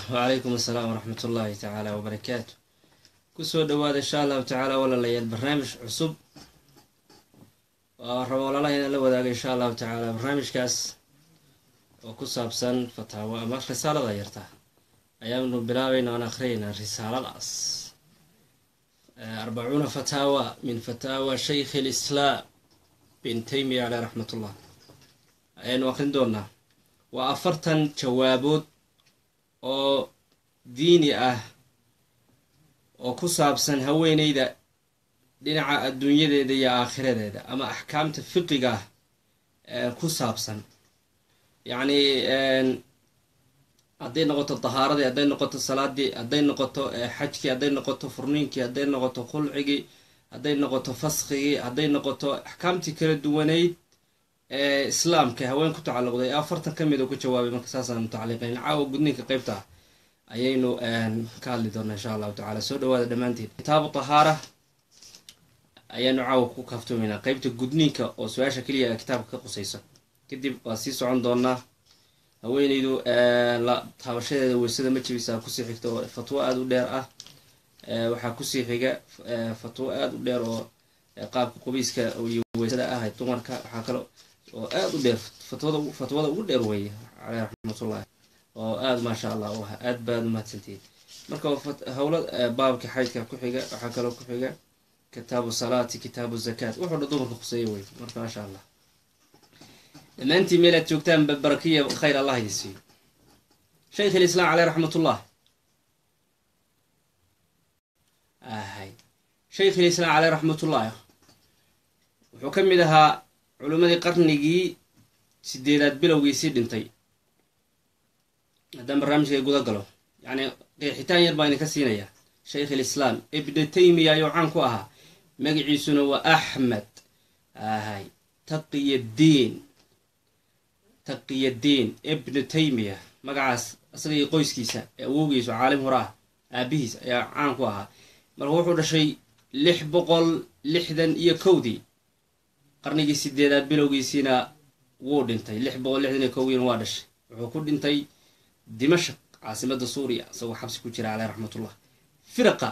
wacalaykum assalaam waraxmat ullaahi tacaala wabarakaatu kusoo dhawaada insha allahu tacaala walaalayaal barnaamij cusub oo rabo walaalaha inaan la wadaago insha allahu tacaala barnaamijkaas oo ku saabsan fataawo ama risaalada yarta ayaanu bilaabayna aan akhriyaynaa risaaladaas arbacuuna fataawa min fataawa shaykh lislaam bin taymiya caleh raxmat ullah ayaanu akhrin doonaa waa afartan jawaabood oo diini ah oo ku saabsan haweeneyda dhinaca adduunyadeeda iyo aakhiradeeda ama axkaamta fiqiga ah ku saabsan yacni hadday noqoto dahaaradii hadday noqoto salaadii hadday noqoto xajkii hadday noqoto furniinkii hadday noqoto khulcigii hadday noqoto faskigii hadday noqoto axkaamtii kala duwaneyd ee islaamka haween ku tacalluqday ee afartan ka mid oo ku jawaabay marka saasaan mutacaliqayn caawa gudniinka qeybta ah ayaynu ka hadli doonaa insha allahu tacala soo dhawaada dhammaanteed kitaabu tahaara ayaanu caawa ku kaaftoomaynaa qeybta gudniinka oo su-aasha keliya ee kitaabka ka qusaysa kadib waa sii socon doonaa haweeneydu la taabashadeeda weysada ma jibisaa kusii xigta oo fatwo aada u dheer ah waxaa kusii xiga fatwo aada u dheer oo qaabka qubayska iyo weysada ah dumarka waxaa kale oo aada u dheer fatwada fatwada ugu dheer weeye caleyh raxmatullahi oo aada maasha allah u ah aada baad umahadsantihiin marka howla baabka xaydka ku xiga waxaa kaloo ku xiga kitaabu salaati kitaabu zakaat wuxuu dha dumarka khuseeya wey marka maasha allah dhammaantiin meel aad joogtaan barakiya khayr allah idin siiyo shaykh alislaam caleyh raxmatullah ahay shaykh alislaam caleyh raxmatullah wuxuu ka mid ahaa culimmadii qarnigii sideedaad bilowgiisii dhintay haddaan barnaamijka guda galo yacni qeexitaan yar baa idinka siinayaa shaykh alislaam ibnu taymiya ayuu caan ku ahaa magaciisuna waa axmed ahay taqiyaddiin taqiyaddiin ibnu taymiya magacaas isaga iyo qoyskiisa ee awowgiisu caalim hore ah aabihiis ayaa caan ku ahaa marka wuxuu dhashay lix boqol lixdan iyo kowdii qarnigii sideedaad bilowgiisiina wuu dhintay lix boqol lixdan iyo kowdiina waa dhashay wuxuu ku dhintay dimashaq caasimada suuriya isagoo xabsi ku jira caleyh raxmatullah firaqa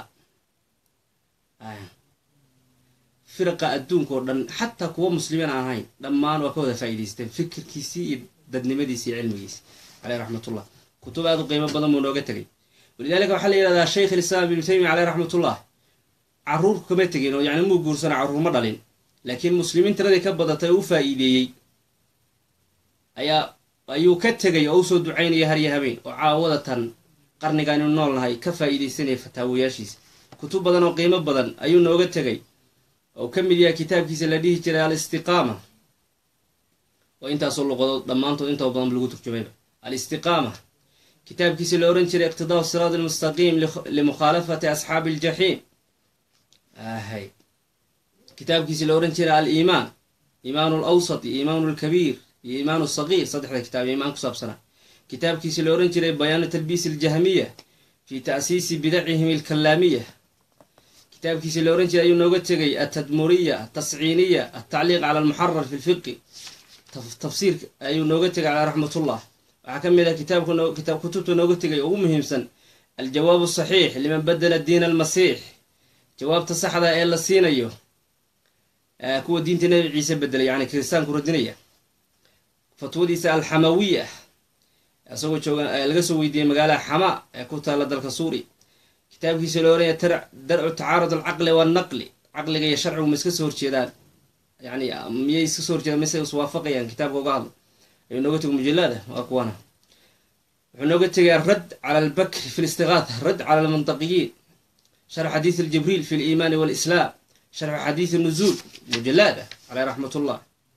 firaqa adduunka oo dhan xataa kuwa muslimiin aan ahayn dhammaan waa ka wada faa'idaysteen fikirkiisii iyo dadnimadiisi iyo cilmigiisi caleyh raxmatullah kutub aada u qiimo badan buu nooga tegay walidaalika waxaa la yihahdaa shaykh alislaam ibnu taymiya caleyh raxmatullah caruur kama tegin oo yani muu guursana carruur ma dhalin laakiin muslimiin tiradii ka badatay oo u faa'iideeyey ayaa ayuu ka tegay oo usoo ducaynaya harya habeen oo caawada tan qarnigan inu nool nahay ka faa'iidaysanaya fataawayaashiisa kutub badan oo qiimo badan ayuu nooga tegay oo ka mid yahay kitaabkiisa la dhihi jiray alistiqaama oo intaasoo luqadood dhammaantood intoo badan lagu turjumayba alistiqaama kitaabkiisa la ohan jiray iqtidaa siraat almustaqiim limukhaalafati asxaabi aljaxiim ahay kitaabkiisa la ohan jiray aliimaan iimaanu alawsat iyo iimaanu alkabiir iyo iimaanu sagiir saddexda kitaab iimaan ku saabsanaa kitaabkiisa la ohan jiray bayaanu talbiis aljahmiya fi ta'siisi bidacihim alkalaamiya kitaabkiisa la ohan jiray ayuu nooga tegay atadmuriya atasciiniya altacliiq cala almuxarar fi lfiqi tafsiirka ayuu nooga tegay calaa raxmatullah waxaa ka mid ah kitaabka kutubta nooga tegay ugu muhiimsan aljawaabu saxiix liman badela diina almasiix jawaabta saxda ee la siinayo kuwa diinta nabi ciise bedelay yani kiristaanku radinaya fatwadiisa alxamawiya isagoo jooga laga soo weydiiyey magaalaha xama ee ku taalla dalka suuriya kitaabkiisa loo oranya darcu tacaarud alcaqli wannaqli caqliga iyo sharcigu ma iska soo horjeedaan yani miyay iska soo horjeedaan mise iswaafaqayaan kitaabka uga hadlo ayuu nooga tego mujallada waa kuwana wuxuu nooga tegay aradd cala albakri fi listigaatha radd cala almantaqiyiin sharx xadiis aljibriil fi liimaani walislaam sharxu xadiis nuzuul mujallada caleyh raxmat ullah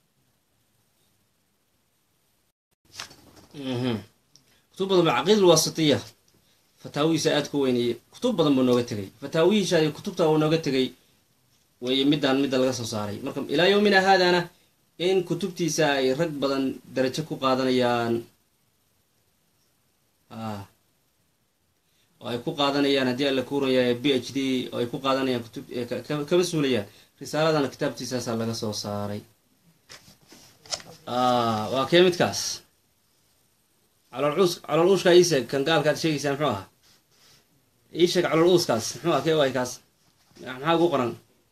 kutub badan ba caqiida alwaasitiya fataawihiisa aada ku weyneeye kutub badan buu nooga tegay fataawihiisa iyo kutubta uu nooga tegay weeye midaan midda laga soo saaray marka ilaa yowmina haadana in kutubtiisa ay rag badan darajo ku qaadanayaan oo ay ku qaadanayaan haddii alla kuuraya b h d oo ay ku qaadanayaan kutub kama suulayaan risaaladana kitaabtiisaasaa laga soo saaray waa kee midkaas calool uus calool uushkaa iisheeg kan gaalkaad sheegaysaa muxuu ahaa ii sheeg calool uuskaas muxuu ah kee waay kaas maxaa ugu qoran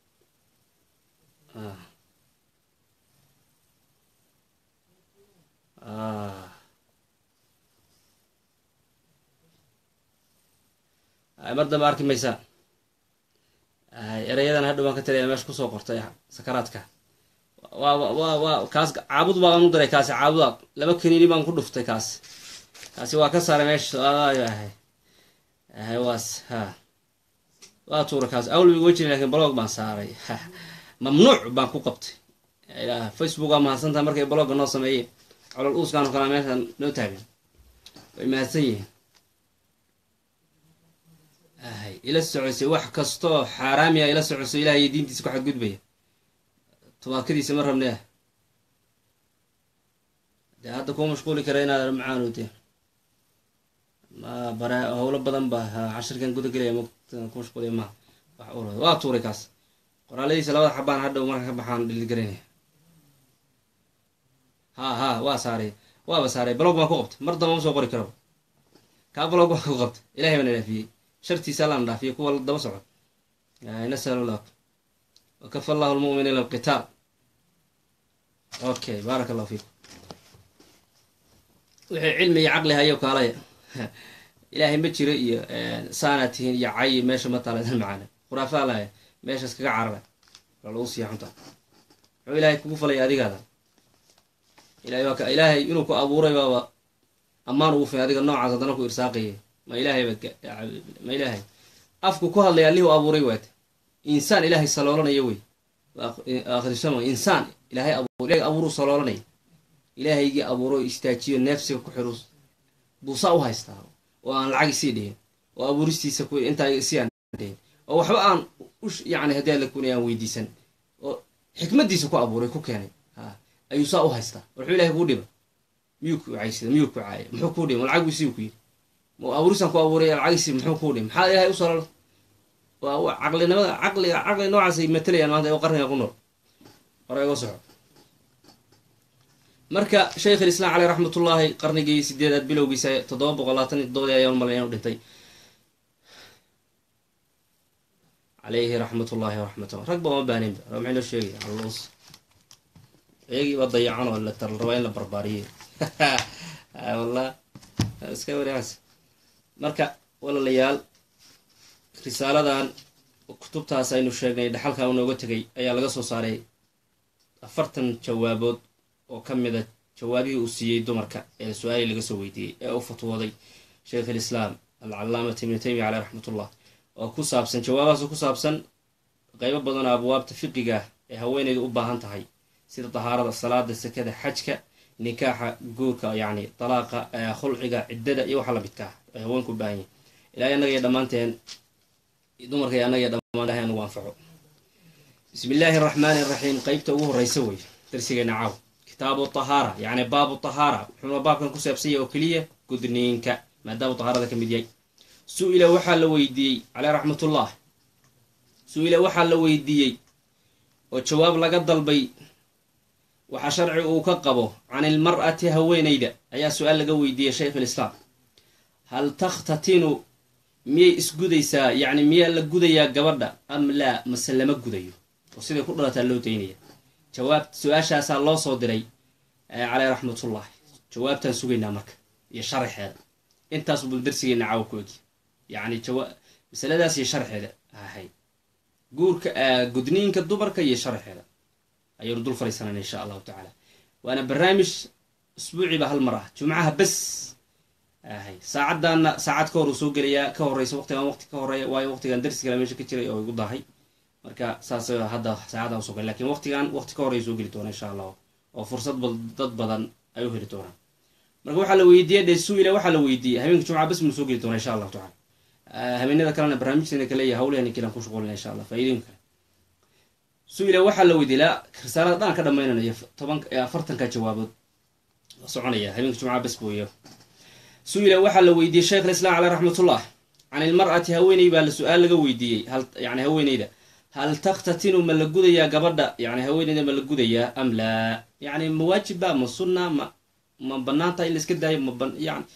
mar dambe arki maysaa erayadan hadhow baan ka talaya meesha kusoo qortay sakaraadka waa wa wa kaas caabud baan u diray kaasi caabuda laba kaniini baan ku dhuftay kaasi kaasi waa ka saaray meesha waas ha waa tuura kaas awlbiga wejin lakin blog baan saaray mamnuuc baan ku qabtay facebook waa mahadsantaha markay blogga noo sameeyeen colol uuskaan oo kalea meeshaan noo taagan way mahadsan yihiin hay ila socosay wax kastoo xaaraamiya ila socoso ilaah iyo diintiisa ku xadgudbaya tubaakadiisa ma rabnee dee hadda kuu mashquuli kara inaad macaanode ma bara howlo badan ba cashirkan guda gelaya m ku mashquuliya maha wax ur waa tuuray kaas qoraaladiisa labada xabaan hadhow marka ka baxaan dhiligaranaya ha ha waa saaray waaba saaray blog baan ku qabtay mar damba ma soo qori karaba kaa blog baan ku qabtay ilahay baan dhaafiyey shartiisa allaan dhaafiyey kuwa daba socod nasal llah wakafa allahu lmuminiina alqitaal okay baarak allahu fiikum wixii cilmi iyo caqli hayo kaalaya ilaahay ma jiro iyo saanaad tihiin iyo cayi meesha ma taaleedan macaana khuraafaa laya meeshaas kaga carara waa lagu siiya xunta muxuu ilaahay kugu falaya adigaada ilahay waa ka ilaahay inuu ku abuuray baaba ammaan ugu fin adiga noocaas haddana ku irsaaqaya ma ilaahay baad ma ilaahay afku ku hadlaya allihii u abuuray waata insaan ilaahay saloolanaya wey akhrisamo insaan ilaahay abuur ilahay abuuruu saloolanaya ilaahaygii abuuro istaajiyo neefsiga ku xirus buusaa u haystaa oo aan lacag isii dhihin oo abuuristiisa ku intaa isii aan dhihin oo waxba aan yani haddii alla kunay aan weydiisan oo xikmadiisa ku abuuray ku keenay ha ayuu saa u haystaa wuxuu ilahay kuu dhiba miyuu ku caysida miyuu ku caaya muxuu kuu dhiba lacag isii ku yidhi ma abuurisaan ku abuuray lacagisi muxuu kuu dhiba maxaa ilahay u salola waa caqlinimada caqliga caqli noocaasay matalayaan maanta oo qarniga ku nool hore iga soco marka shaykh alislaam caleyh raxmatullaahi qarnigii sideedaad bilowgiisa toddoba boqol labaatan iyo toddobadii ayaan malay inuu dhintay caleyhi raxmatullaahi waraxmatullah rag ba uma baaninba ra maxay noo sheegaya alluus iyagiiba dayacan oo la rabaa in la barbaariyey wallah iska wariaas marka walaalayaal risaaladan kutubtaas aynu sheegnay dhaxalka unooga tegay ayaa laga soo saaray afartan jawaabood oo ka mida jawaabihii uu siiyey dumarka ee su-aalii laga soo weydiiyey ee u fatwooday sheikh alislaam alcalaamata ibnu taymiya caleyh raxmatullah oo ku saabsan jawaabahaas ku saabsan qeybo badanoo abwaabta fiqiga ee haweeneydu u baahan tahay sida dahaarada salaada sekada xajka nikaaxa guurka yacni dalaaqa khulciga ciddada iyo waxa la midkaa ay haweenku u baahan yihin ilaahay annaga iyo dhammaanteen dumarka iyo annaga iyo dhammaan ilahay anugu anfaco bismi illaahi araxmaani iraxiim qeybta ugu horreysa wey darsigeena caaw kitaabu tahaara yacni baabu tahaara wuxuuna baabkan ku saabsanya oo keliya gudniinka maadaamuu tahaarada ka mid yahay su-ila waxaa la weydiiyey caleyh raxmatullah su-ila waxaa la weydiiyey oo jawaab laga dalbay waxaa sharci uu ka qabo can ilmar'ati haweeneyda ayaa su-aal laga weydiiyey shaykh alislaam hal takhtatinu miyay isgudaysaa yacni miyaa la gudayaa gabadha am laa mase lama gudayo oo siday ku dhalataa loo daynaya jawaab su-aashaasaa loo soo diray caleyh raxmatullahi jawaabtaan sugaynaa marka iyo sharaxeeda intaas bul darsigeena caawa ku egi yacni jawa masaladaas iyo sharxeeda ahay guurka gudniinka dumarka iyo sharaxeeda ayaynu dul fariisanayna insha allahu tacaala waana barnaamij usbuuciiba hal mar ah jumcaha bes ahay saacaddaana saacad ka hor uu soo gelayaa ka horeysa waqtigan waqti ka horeeya waayo waqtigan darsi kale meesha ka jiray oo igu dahay marka saas hadda saacaddan usoo gala lakin waqtigan waqti ka horeya soo geli doona insha allah oo fursad dad badan ay u heli doonaan marka waxaa la weydiiyey dhe su-ila waxaa la weydiiyey habeenka jumca bes muu soo geli doona insha allahu tacala habeenada kalena barnaamijteena kale iyo hawlahani kalan ku shuqulina insha allah faa'iidooyin kale su-ila waxaa la weydiiyey la risaalada dhan ka dhamaynanayo toban afartanka jawaabood soconaya habeenka jumca bes booyo su-ila waxaa la weydiiyey sheikh alislaam caleyh raxmatullah can ilmar'ati haweeney baa la su-aal laga weydiiyey hal yani haweeneyda hal takhtatinu ma la gudayaa gabadha yani haweeneyda ma la gudayaa am laa yani ma waajibba ma sunna ma ma bannaan tahay in la iska daayo ma ban yani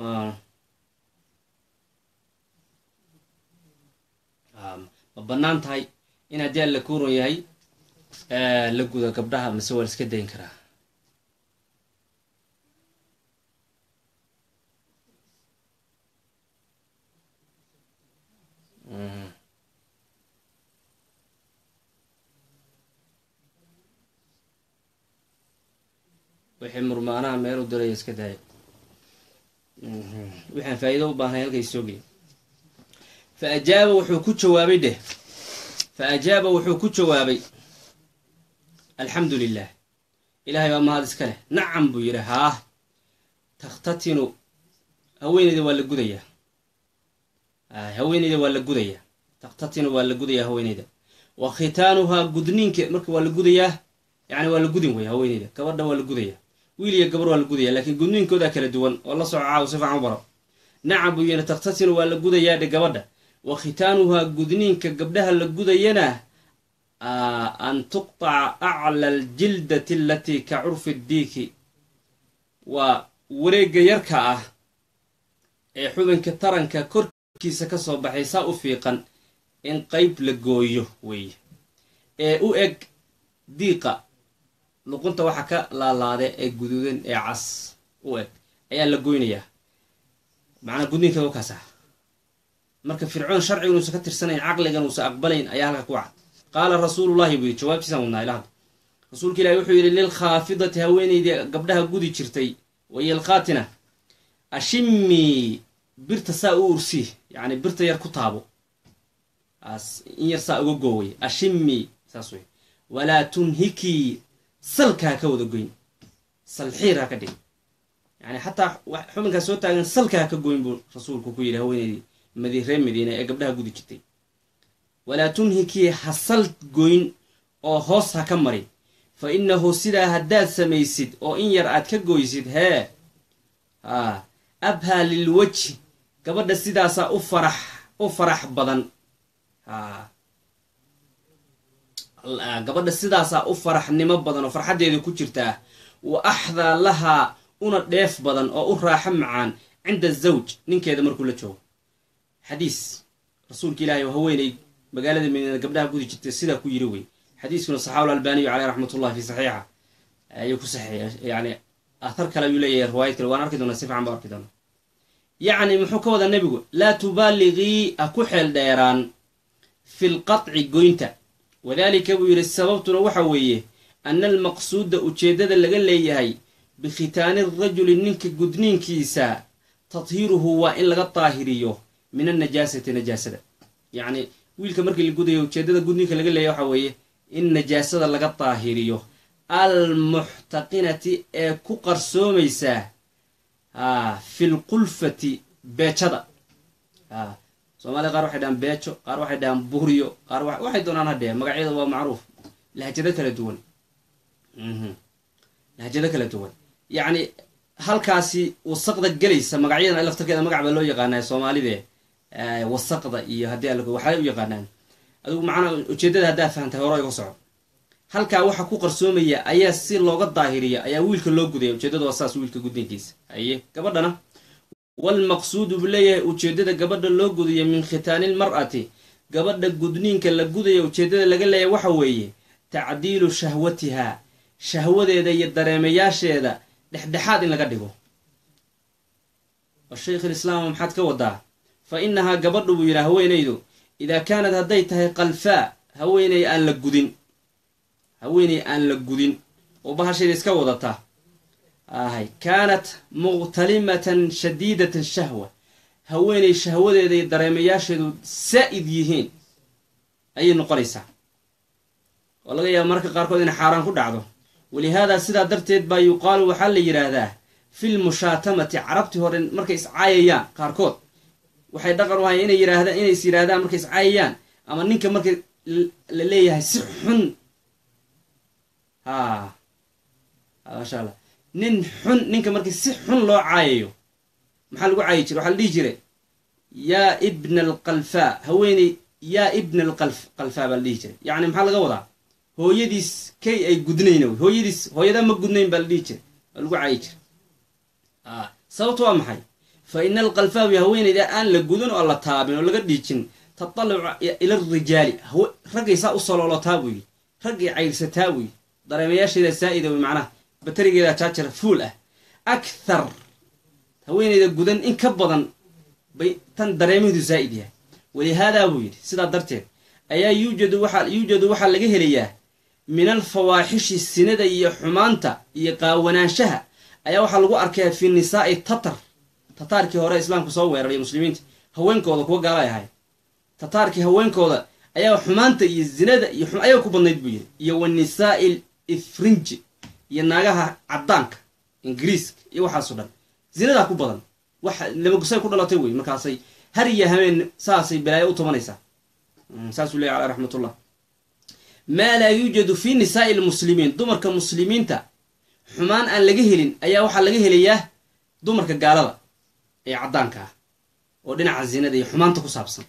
ma bannaan tahay in haddii alla kuuron yahay la gudo gabdhaha mase waa la iska dayn karaa wixii murmaanaha meel u diraya iska daayo waxaan faa'iido u baahnay halkay soo geliy fa ajaaba wuxuu ku jawaabay dheh fa ajaaba wuxuu ku jawaabay alxamdu lilah ilaahay baa mahad iska leh nacam buu yidhi haah takhtatinu haweeneyda waa la gudayaa haweeneyda waa la gudayaa takhtatinu waa la gudayaa haweeneyda wa khitaanuhaa gudniinka marka waa la gudayaa yani waa la gudin wey haweeneyda gabadha waa la gudayaa wiil iyo gabar waa la gudaya laakiin gudniinkooda kala duwan oo la soco caaw si fiican u baro nacam buu yidhi takhtatinu waa la gudayaa dhe gabadha wa khitaanuhaa gudniinka gabdhaha la gudayana an tuqطaca acla aljildati alatii ka curfi diiki waa wareega yarka ah ee xubinka taranka korkiisa ka soo baxay saa u fiiqan in qeyb la gooyo weeye ee u eg diiqa luqunta waxa ka laalaade ee guduudan ee cas u eg ayaa la goynayaa macnaa gudniinka wakaas ah marka fircoon sharciga inuusan ka tirsanayn caqligan uusan aqbalayn ayaa halka ku cad qaala rasuulullahi buu yidhi jawaabtiisaan wadnaa ilahad rasuulka ilahi wuxuu yidhi lilkhaafidati haweeneydii gabdhaha gudi jirtay wayilkhaatina ashimii birta saa u ursii yacni birta yar ku taabo in yar saa uga gooway ashimii saas wey walaa tunhikii salka ha ka wada goyn salxiir ha ka dhig yani xataa xubinkaa soo taagan salka ha ka goyn buu rasuulku ku yidhi haweeneydii madi reer madiina ee gabdhaha gudi jirtay walaa tunhikii ha sal goyn oo hoos ha ka marin fa innahu sidaa haddaad samaysid oo in yar aad ka goysid hee haa abhaa lilwajhi gabadha sidaasaa u farax u farax badan haa gabadha sidaasaa u faraxnimo badan oo farxaddeeda ku jirtaa wa axdaa lahaa una dheef badan oo u raaxo macaan cinda zawj ninkeeda markuu la joogo xadiis rasuulka ilaahay oo haweeney magaalada madiina gabdhaha gudi jirtay sidaa ku yiri wey xadiiskuna saxaaba albaniyu caleyh raxmatullah fi saxiixa ayuu ku saxiix yani athar kale ayuu leeyahay riwaayad kale waan arki doonaa si fiican baa arki doonaa yacni muxuu ka wadaa nebigu laa tubaaliqii ha ku xeel dheeraan fi lqaطci goynta wadalika buu yidhi sababtuna waxa weeye ana almaqsuuda ujeeddada laga leeyahay bikhitaani rajuli ninka gudniinkiisa tadhiiruhu waa in laga daahiriyo min annajaasati najaasada yacni wiilka markii la gudayo ujeeddada gudniinka laga leeyahy waxa weeye in najaasada laga daahiriyo almuxtaqinati ee ku qarsoomaysaa fi lqulfati beejada soomaliya qaar waxay dhahaan beejo qaar waxay dhahaan buuriyo qaar waxay doonaan hadhee magacyada waa macruuf lahjado kala duwan lahjado kala duwan yacni halkaasi wasaqda gelaysa magacyadan laftarkeeda magac baa loo yaqaanaa soomaalide wasaqda iyo haddii al waxay u yaqaanaan adigu macnaa ujeeddada haddaa fahamtay hore iga soco halkaa waxa ku qarsoomaya ayaa si looga daahiriya ayaa wiilka loo gudaya ujeeddada waa saas wiilka gudniinkiisa haye gabadhana walmaqsuudu buu leeyahay ujeeddada gabadha loo gudayo min khitaani lmar'ati gabadha gudniinka la gudaya ujeeddada laga leeyahay waxa weeye tacdiilu shahwatiha shahwadeeda iyo dareemayaasheeda dhexdhexaad in laga dhigo shaykh alislaam maxaad ka wadaa fa innahaa gabadhu buu yidhaha haweenaydu idaa kaanad hadday tahay qalfaa haweeney aan la gudin haweeney aan la gudin oo bahasheeda iska wadata ahay kaanat muqtalimatan shadiidatan shahwa haweeney shahwadeeda iyo dareemayaasheedu saa'id yihiin ayay noqonaysaa oo laga yaaba mararka qaarkood inay xaaraan ku dhacdo walihaadaa sidaa darteed baa yuqaalu waxaa la yidhaahdaa fil mushaatamati carabtii hore markay iscaayayaan qaarkood waxay dhaqan u ahayen inay yidhaahdaan inay is yidhaahdaan markay iscaayayaan ama ninka markay la leeyahay si xun ha maasha allah nin xun ninka markii si xun loo caayayo maxaa lagu caayi jiray waxaa la dhihi jiray yaa ibna alqalfaa haweeney yaa ibna alqalf qalfaa baa la dhihi jiray yacni maxaa laga wadaa hooyadiis kay ay gudnayna wey hooyadiis hooyadaa ma gudnayn baa la dhihi jiray waa lagu caayi jiray sababtu waa maxay fa ina alqalfaawi haweenayda aan la gudin oo la taabin oo laga dhiijin tataluca ila rijaali raggay saa u saloolotaa buu yidhi raggay cayrsataa buu yidhi dareemayaasheeda saa'ida wey macnaha baterigeeda jaajar fuul ah akthar haweenayda gudan in ka badan bay tan dareemaheedu zaa'id yahay walihaadaa buu yidhi sidaa darteed ayaa yuujadu waxaa yuujadu waxaa laga helayaa min alfawaaxishi sinada iyo xumaanta iyo qaawanaanshaha ayaa waxaa lagu arkayaa fi nisaa'i tatar tataarkii hore islaamku soo weeraray muslimiinta haweenkooda kuwa gaalay ahay tataarkii haweenkooda ayaa xumaanta iyo zinada iyo ayaga ku badnayd buu yidhi iyo wa nisaa'i ifrinji iyo naagaha caddaanka ingiriiska iyo waxaaso dhan zinadaa ku badan wax lamagusay ku dhalatay wey markaasay har iyo hameen saasay balaayo u tubanaysaa saasuu leeya caleh raxmatullah maa laa yuujadu fi nisaa'i lmuslimiin dumarka muslimiinta xumaan aan laga helin ayaa waxaa laga helayaa dumarka gaalada ee caddaanka ah oo dhinaca zinada iyo xumaanta ku saabsan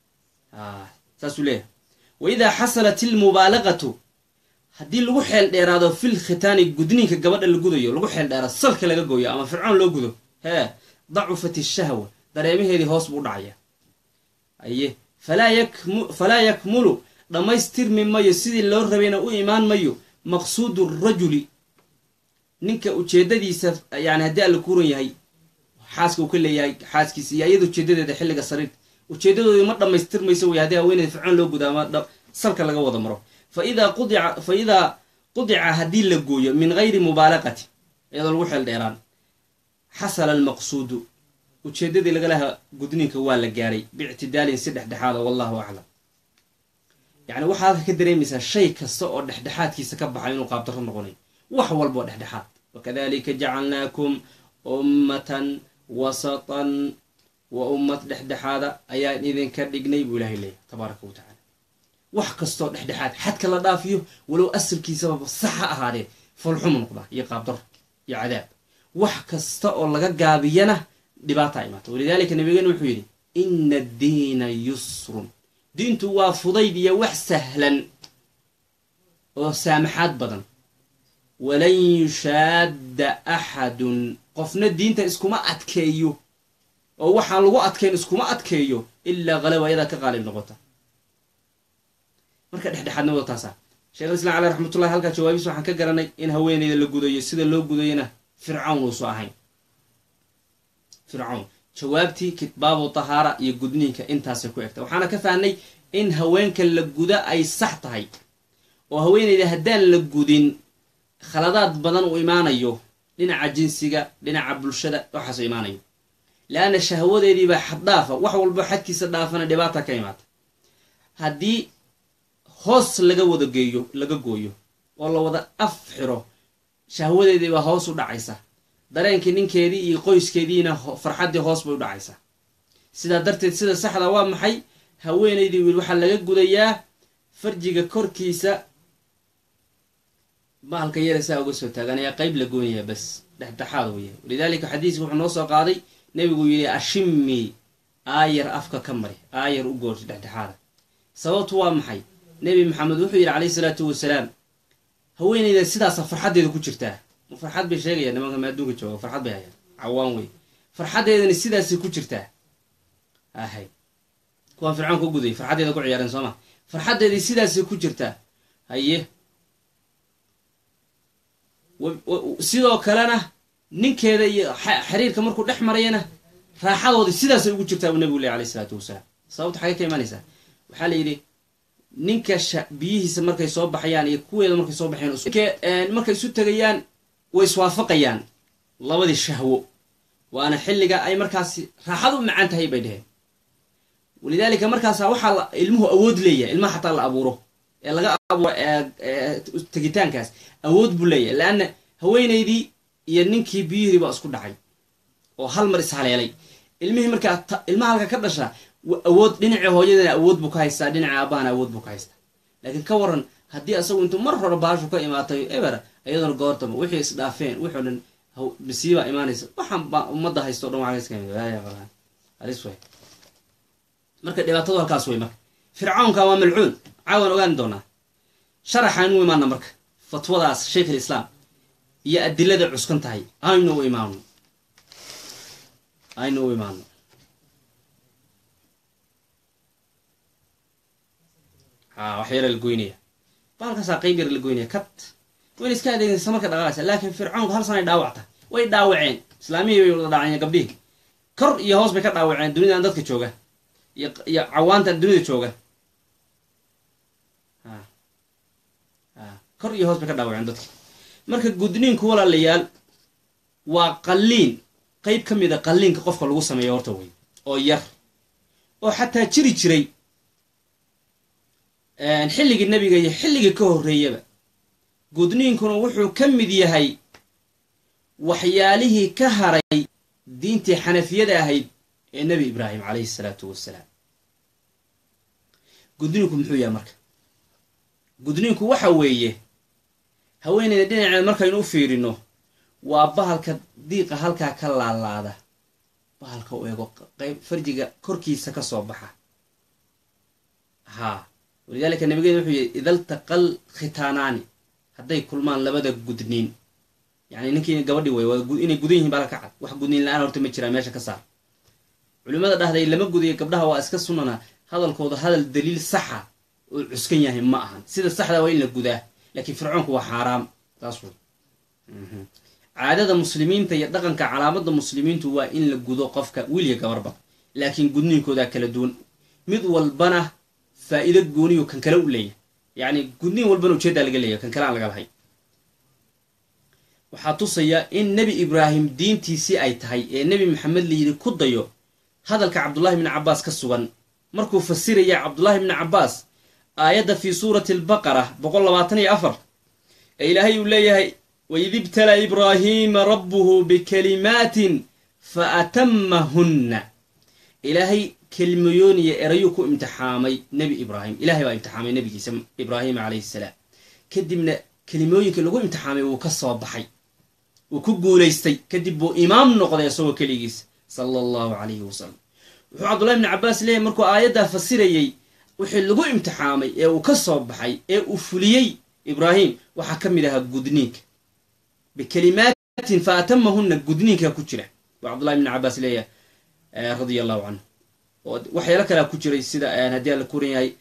saasuu leeyahay wa idaa xasalat ilmubaalaqatu haddii lagu xeel dheeraado fil khitaani gudniinka gabadha la gudayo lagu xeel dheeraado salka laga gooyo ama fircoon loo gudo hee dacufat ishahwa dareemaheedii hoos buu dhacaya aye falaa yakmulu dhammaystirmi mayo sidii loo rabayna u imaan mayo maqsuudu rajuli ninka ujeedadiisa yani haddii alla kuuran yahay xaaska uu ka leeyahay xaaskiisa iyo iyada ujeedadeeda xilliga sariirta ujeedadoodii ma dhammaystirmayso wey haddii haweeneyda fircoon loo gudo ama salka laga wada maro faidaa qudica fa idaa qudica haddii la gooyo min gayri mubaalaqati iyadoo lagu xeel dheeraan xasala almaqsuudu ujeedadii laga lahaa gudniinka waa la gaaray biictidaalin si dhexdhexaada wallahu aclam yacni waxaa halka ka dareemaysaa shay kasta oo dhexdhexaadkiisa ka baxay inuu qaabdarro noqonayo wax walba oo dhexdhexaad wakadalika jacalnaakum ummatan wasatan wa ummad dhexdhexaada ayaan idinka dhignay buu ilahay leeyahy tabaaraka wa tacala wax kastoo dhexdhexaad xadka la dhaafiyo walow asalkiisababa sax ha ahaadee folxumu noqdaa iyo qaabdarro iyo cadaab wax kasta oo laga gaabiyana dhibaataa imaata walidaalika nabigeena wuxuu yidhi ina addiina yusrun diintu waa fudayd iyo wax sahlan oo saamaxaad badan walan yushaadda axadun qofna diinta iskuma adkeeyo oo waxaan lagu adkayn iskuma adkeeyo ilaa qalaba ayadaa ka qaalib noqota marka dhexdhexaadnimada taasa sheekh islam caleh raxmatullahi halkaa jawaabiis waxaan ka garanay in haweeneyda la gudayo sida loo gudayona fircawn uusu ahayn fircawn jawaabtii kitbaabu tahaara iyo gudniinka intaasay ku egta waxaana ka fahnay in haweenka la guda ay sax tahay oo haweeneyda haddaan la gudin khaladaad badan uu imaanayo dhinaca jinsiga dhinaca bulshada waxaasuu imaanayo le-anna shahwadeediibaa xad dhaafa wax walbo xadkiisa dhaafana dhibaata ka imaata haddii hoos laga wada geeyo laga gooyo oo la wada af xiro shahwadeediibaa hoos u dhacaysa dareenkii ninkeedii iyo qoyskeediina farxaddii hoos bay u dhacaysaa sidaa darteed sida saxda waa maxay haweenaydii wiil waxaa laga gudayaa farjiga korkiisa bahalka yare saa uga soo taagan ayaa qeyb la goonaya bas dhexdhexaad weya walidaalika xadiiska wuxuu noo soo qaaday nebigu yidhi ashimi aayar afka ka mari aayar u goorta dhexdhexaada sababtu waa maxay nebi maxamed wuxuu yidhi calayhi salaatu wasalaam haweeneyda sidaasa farxaddeeda ku jirtaa farxad bay sheegayaan nimanka ma adduunka jooga farxad bay hayaan cawaan wey farxaddeedani sidaasay ku jirtaa ahay kuwaan fircoon ka guday farxaddeeda ku ciyaareen soo ma farxaddeedii sidaasay ku jirtaa haye sidoo kalena ninkeeda iyo xiriirka markuu dhex marayana raaxadoodii sidaasay ugu jirtaa buu nebigu ley alayh isalaatu wasalaam sababta xagay ka imaanaysaa waxaa la yidhi ninka biyihiisa markay soo baxayaan iyo kuweeda markay soo baxayaan markay isu tegayaan way iswaafaqayaan labadii shahwo waana xilliga ay markaasi raaxad u macaan tahay bay dheheen walidaalika markaasa waxaa ilmuhu awood leeyahay ilmaha xataa la abuuro ee laga abuuro tegitaankaas awood buu leeyahay leanna haweenaydii iyo ninkii biyihii baa isku dhacay oo hal mar ishaleelay ilmihii markaa ilmaha halka ka dhasha awood dhinacii hooyadana awood buu ka haystaa dhinaca aabahana awood buu ka haystaa laakiin ka waran haddii asagu intuu mar hore baashu ka imaatay eber iyaduna goortaba wixii isdhaafeen wixoo dhan masiibaa imaanaysa waxaan baa ummadda haysto o dhan waaiskahalis way marka dhibaatadu halkaas wey marka fircawnka waa malcuun caawan ogaan doonaa sharaxaan u imaana marka fatwadaas sheikh alislaam iyo adilada cuskan tahay aynu u imaano aynu u imaano ha wax yara la goynaya baalkaasaa qayb yar la goynaya kat wayna iska adeegaysa marka dhaqaaqaysa laakiin fircoonku hal sanay dhaawacta way dhaawaceen islaamihii bay wada dhaaceen gabdhihii kor iyo hoos bay ka dhaawaceen dunidan dadka jooga iyo iyo cawaanta dunida jooga ha ha kor iyo hoos bay ka dhaawaceen dadki marka gudniinku walaalayaal waa qalliin qayb ka mid a qalliinka qofka lagu sameeyo horta wey oo yar oo xataa jiri jiray xilligii nebiga iyo xilligii ka horreeyaba gudniinkuna wuxuu ka mid yahay waxyaalihii ka haray diintii xanafiyada ahayd ee nebi ibraahim calayhi salaatu wasalaam gudniinku muxuu yahay marka gudniinku waxa weeye haweeneyda dhinaceed markaynu u fiirino waa bahalka diiqa halkaa ka laalaada bahalka u eego qayb farjiga korkiisa ka soo baxa haa walidaalika nabigeena wuxuu yihi idaltaqal khitaanaani hadday kulmaan labada gudniin yani ninkii gabadhi way inay gudan yihin baa ka cad wax gudniin la-aan horta ma jiraa meesha ka saar culimmada dhahday lama gudayo gabdhaha waa iska sunnana hadalkooda hadal daliil saxa oo cuskan yahay ma ahan sida saxda waa in la gudaa laakiin fircoonku waa xaaraam taas wey caadada muslimiinta iyo dhaqanka calaamada muslimiintu waa in la gudo qofka wiilya gabarba laakiin gudniinkoodaa kala duwan mid walbana faa-iido gooniyo kan kale u leeyahay yacni gudniin walbana ujeeddaa laga leeyahay kan kale aan laga lahay waxaa tusaya in nebi ibraahim diintiisii ay tahay ee nebi maxamed layidhi ku dayo hadalka cabdullahi bni cabbaas ka sugan markuu fasiraya cabdullahi bni cabbaas aayadda fii suurati albaqara boqol labaatan iyo afar ee ilaahay uu leeyahay waid ibtala ibraahiima rabbuhu bikalimaatin fa atamahunna ilaahay kelmayooniya erayuu ku imtixaamay nebi ibraahim ilahay baa imtixaamay nebigiisa ibraahima calayhi salaam kadibna kelimooyinka lagu imtixaamay wuu ka soo baxay wuu ku guulaystay kadib buu imaam noqday isagoo keligiisa sala allahu calayhi wasalam wuxuu cabdullahi bni cabbaas leeyahy markuu aayaddaa fasirayey wixii lagu imtixaamay ee uu ka soo baxay ee uu fuliyey ibraahim waxaa ka mid ahaa gudniinka bikalimaatin fa atamahunna gudniinkaa ku jira buu cabdullahi bni cabbaas leeyahay radia allahu canhu oo waxyaalo kalea ku jiray sida haddii aan la kuran yahay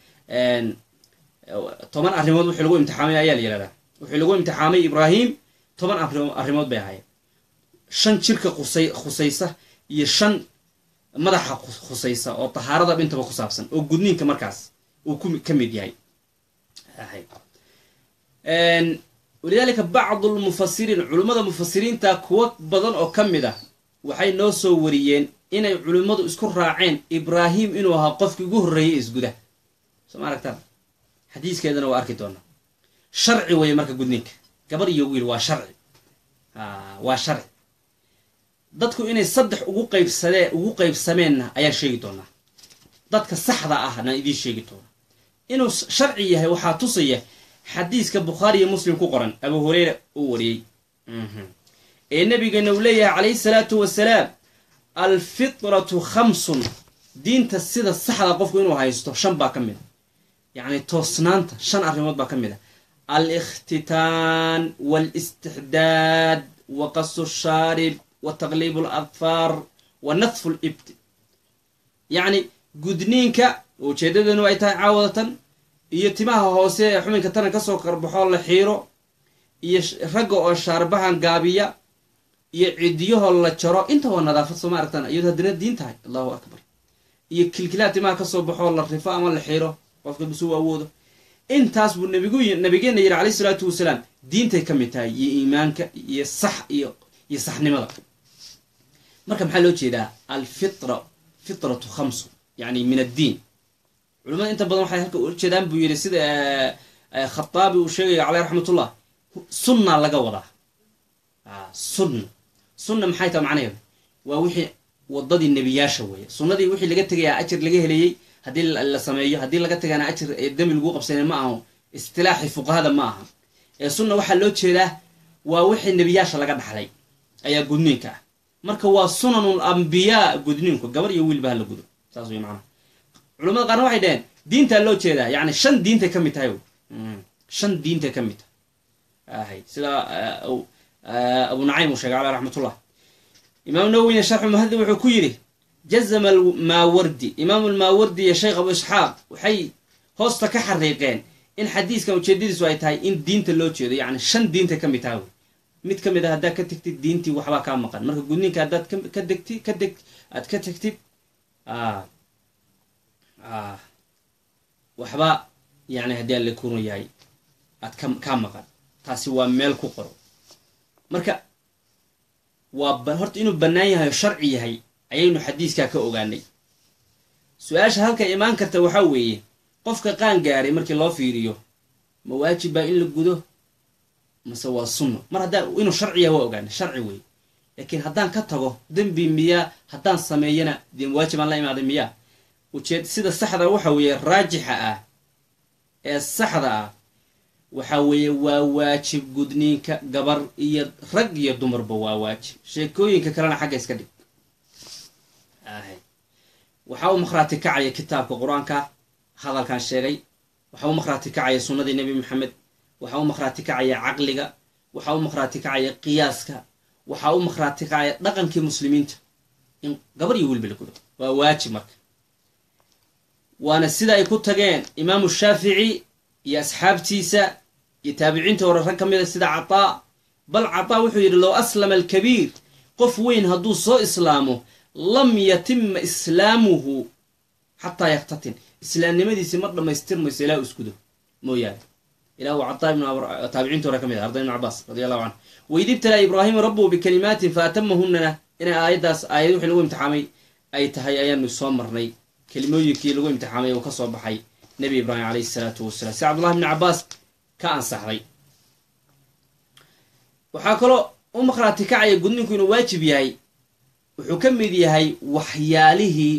toban arrimood wixii lagu imtixaamay ayaa la yihahdaa wixii lagu imtixaamay ibraahim toban arrimood bay ahaayeen shan jirka qusay khusaysa iyo shan madaxa khusaysa oo tahaarada dhintaba ku saabsan oo gudniinka markaas uu ka mid yahay walidaalika bacdu lmufasiriin culummada mufasiriinta kuwo badan oo ka mid ah waxay noo soo wariyeen inay culimmadu isku raaceen ibraahim inuu ahaa qofkii ugu horreeyay isguda soo ma aragtaan xadiiskeedana waa arki doonaa sharci weeye marka gudniinka gabar iyo wiil waa sharci waa sharci dadku inay saddex ugu qaybsadee ugu qaybsameenna ayaan sheegi doonaa dadka saxda ahna idiin sheegi doonaa inuu sharci yahay waxaa tusaya xadiiska bukhaari iyo muslim ku qoran abu hureyra uu wariyey ee nabigeena uu leeyahay calayhi salaatu wasalaam alfitratu khamsun diinta sida saxda qofku inuu haysto shan baa ka mid a yacni toosnaanta shan arrimood baa ka mid a alikhtitaan waalistixdaad wa qasu shaarib wa taqliibu aladfaar wa nadfu libti yacni gudniinka ujeedadeenu ay tahay caawadatan iyo timaha hoose ee xubinka taran kasoo qarbaxoo la xiiro iyo ragga oo shaarbahan gaabiya iyo cidiyahoo la jaro inta waa nadaafad soo ma aragtaan iyadoo haddana diin tahay allahu akbar iyo kilkilaha timaha kasoo baxoo la rifo ama la xiiro qofka bisuu awoodo intaas buu nabigu nabigeena yidhi calayhi salaatu wasalaam diintay ka mid tahay iyo iimaanka iyo sax iyo iyo saxnimada marka maxaa loo jeedaa alfitra fitratu khamsu yani min addiin culimada inta badan waxay halka ujeedaan buu yidhi sida khataabi uu sheegaya caleyh raxmatullah sunna laga wadaa sunna sunna maxay taha macnaheedu waa wixii wadadii nebiyaasha weeye sunnadii wixii laga tegayaa ajir laga helayey haddii la sameeyo haddii laga tagaana ajir ee dembi lagu qabsanay ma aho istilaaxi fuqahada ma aha ee sunna waxaa loo jeedaa waa wixii nebiyaasha laga dhaxlay ayaa gudniinka ah marka waa sunanul ambiyaa gudniinku gabar iyo wiilba ha la gudo saas wey macnaha culamada qaarna waxay dhaheen diintaa loo jeedaa yani shan diintay ka mid tahay shan diintay ka mid tahay sida abu nacaym uu sheegay caleh raxmatullah imaam nawowina sharxu muhadib wuxuu ku yidhi jazama almaawardi imaamu almaawardi iyo sheekh abu isxaaq waxay hoosta ka xariiqeen in xadiiskan ujeedadiisu ay tahay in diinta loo jeedo yacni shan diinta ka mid taha wey mid ka mid a haddaad ka tegtid diintii waxbaa kaa maqan marka gudniinka haddaad ka degti ka deg aad ka tegtid waxba yani haddii aan la kuno yahay aad ka kaa maqan taasi waa meel ku qoro marka waa horta inuu bannaan yahay oo sharci yahay ayaynu xadiiskaa ka ogaanay su-aasha halka imaan karta waxaa weeye qofka qaan gaaray markii loo fiiriyo ma waajib baa in la gudo mase waa sunno mar haddaan inuu sharci yahay waa ogaanay sharci weeye laakiin haddaan ka tago dembi miyaa haddaan sameeyana dee waajib aan la imaaday miyaa ujeed sida saxda waxa weeye raajixa ah ee saxda ah waxa weeye waa waajib gudniinka gabar iyo rag iyo dumarba waa waajib sheekooyinka kalena xagga iska dhig waxaa u makhraati kacaya kitaabka qur-aanka hadalkan sheegay waxaa u makhraati kacaya sunnadii nebi maxamed waxaa u makhraati kacaya caqliga waxaa u makhraati kacaya qiyaaska waxaa u makhraati kacaya dhaqankii muslimiinta in gabar iyo weliba la gudo waa waajib marka waana sida ay ku tageen imaamu shaafici iyo asxaabtiisa iyo taabiciinta hore rag ka mid a sida cataa bal cataa wuxuu yidhi low aslama alkabiir qof weyn hadduu soo islaamo lam yatima islaamuhu xataa yaktatin islaamnimadiisi ma dhammaystirmayso ilaa u iskudo mooyaane ilah uu cataa ibn taabiciinta hore ka mid ah arday ibn cabaas radi allahu canhu waid ibtalaa ibraahiima rabbuhu bikalimaatin fa atamahunana inay aayaddaas aayad wixii lagu imtixaamay ay tahay ayaanu soo marnay kelimooyinkii lagu imtixaamay uu ka soo baxay nebi ibraahim calayhi isalaatu wasalaam si cabdullahi bni cabaas ka ansaxday waxaa kaloo u maqhraati kacaya gudninku inuu waajib yahay wuxuu ka mid yahay waxyaalihii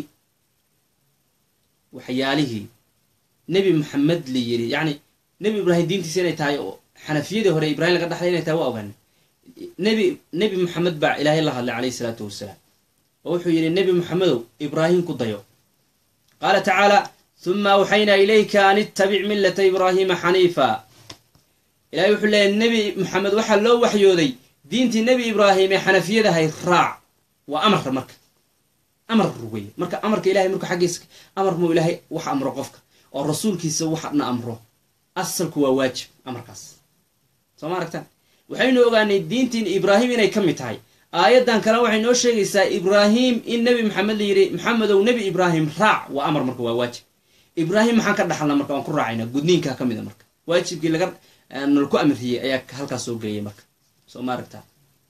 waxyaalihii nebi maxamed la yiri yacni nebi ibraahim diintiisa inay tahay oo xanafiyadii hore ibrahim laga dhaxlay inay tahay waa ogaana nebi nebi maxamed baa ilaahay la hadlay calayhi isalaatu wasalaam oo wuxuu yidhi nebi maxamedow ibraahim ku dayo qaala tacaala huma awxaynaa ilayka an ittabic millata ibraahiima xaniifa ilahay wuxuu leeyahy nebi maxamed waxaa loo waxyooday diintii nebi ibraahim ee xanafiyadahay raac waa amar marka amar wey marka amarka ilahay marka xaggiisa amar muu ilaahay wax amro qofka oo rasuulkiisa waxna amro asalku waa waajib amarkaas soo ma aragtaan waxaynu ogaanay diintiin ibraahim inay ka mid tahay aayaddan kale waxay noo sheegaysaa ibraahim in nebi maxamed la yidhi maxamedow nebi ibraahim raac waa amar marka waa waajib ibraahim maxaan ka dhaxalna marka waan ku raacayna gudniinkaa ka mid a marka waajibkii laga nalku amiriyey ayaa halkaas soo geeyay marka soo ma aragtaa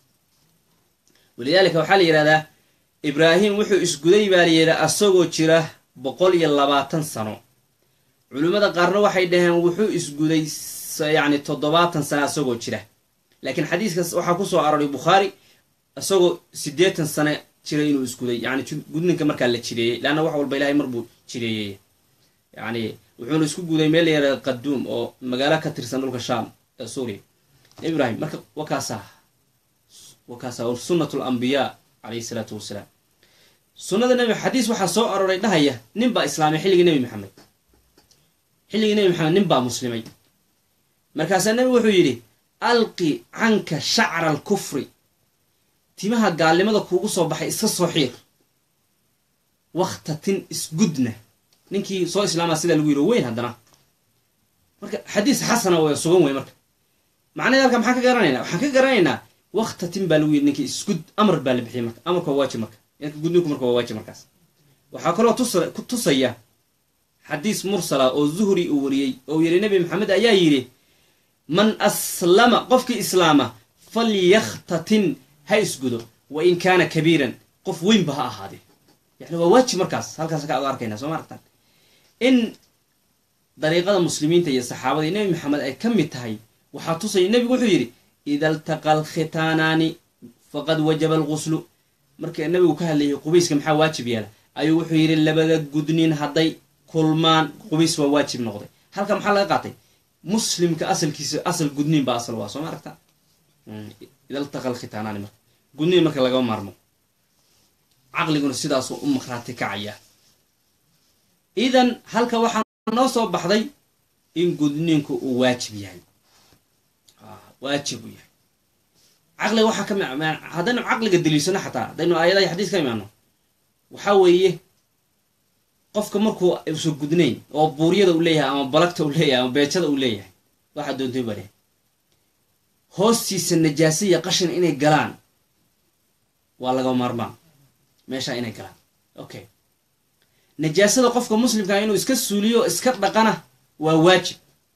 walidaalika waxaa la yidhahdaa ibraahim wuxuu isguday baa la yidhaa asagoo jira boqol iyo labaatan sano culimmada qaarna waxay dhaheen wuxuu isguday yacni toddobaatan sano asagoo jira laakiin xadiiskaas waxaa ku soo aroray bukhaari isagoo siddeetan sano jira inuu isguday yani gudninka markaa la jireeyey leanna wax walba ilahay mar buu jireeyey yani wuxuuna isku guday meel la yaraha qaduum oo magaalo ka tirsan dhulka shaam ee suuriya nebi ibraahim marka wakaasaa wakaasaa sunnat lambiyaa calayhi salaatu wasalaam sunnada nebi xadiis waxaa soo aroray dhahaya nin baa islaamay xilligii nebi maxamed xilligii nebi maxamed nin baa muslimay markaasaa nebigu wuxuu yidhi alqi canka shacra alkufri timaha gaalnimada kuugu soo baxay iska soo xiir waktatin isgudna ninkii soo islaamaa sidaa lagu yiri weyn haddana marka xadiis xasana w sugan wey marka macnaheed halka maxaan ka garanaynaa waxaan ka garanaynaa waktatin baa lagu yiri ninkii isgud amar baa la bixiyay marka amarka waa waajib marka gudninku marka waa waajib markaas waxaa kaloo ku tusaya xadiis mursala oo zuhri uu wariyey oo yidhi nebi maxamed ayaa yidhi man aslama qofkii islaama falyakhtatin ha isgudo wa in kaana kabiiran qof weynba ha ahaadee yani waa waajib markaas halkaas ka ad arkayna soo ma aragtaan in dariiqada muslimiinta iyo saxaabada iyo nebi maxamed ay ka mid tahay waxaa tusaya nebigu wuxuu yidhi ida altaqa alkhitaanaani faqad wajaba alguslu marka nebigu ka hadlayay qubayska maxaa waajib yeela ayuu wuxuu yidhi labada gudnin hadday kulmaan qubays waa waajib noqday halka maxaa laga qaatay muslimka asalkiisa asal gudniin baa asal waa soo ma aragtaa ida altaqa alkhitaanaani marka gudniin marka lagama maarmo caqliguna sidaasuu u makhraati kacaya idan halka waxaa noo soo baxday in gudniinku uu waajib yahay waajib uu yahay caqliga waxaa ka mi haddaynu caqliga daliishano xataa haddaynu aayadaha iyo xadiis ka imaano waxaa weeye qofka markuu usa gudnayn oo buuryada uu leeyahay ama balagta uu leeyahay ama beejada uu leeyahay waxaa doontay baa lehay hoostiisa najaasa iyo qashin inay galaan waa laga maarmaan meeshaa inay galaan okay najaasada qofka muslimkaa inuu iska suuliyo iska dhaqana waa waajib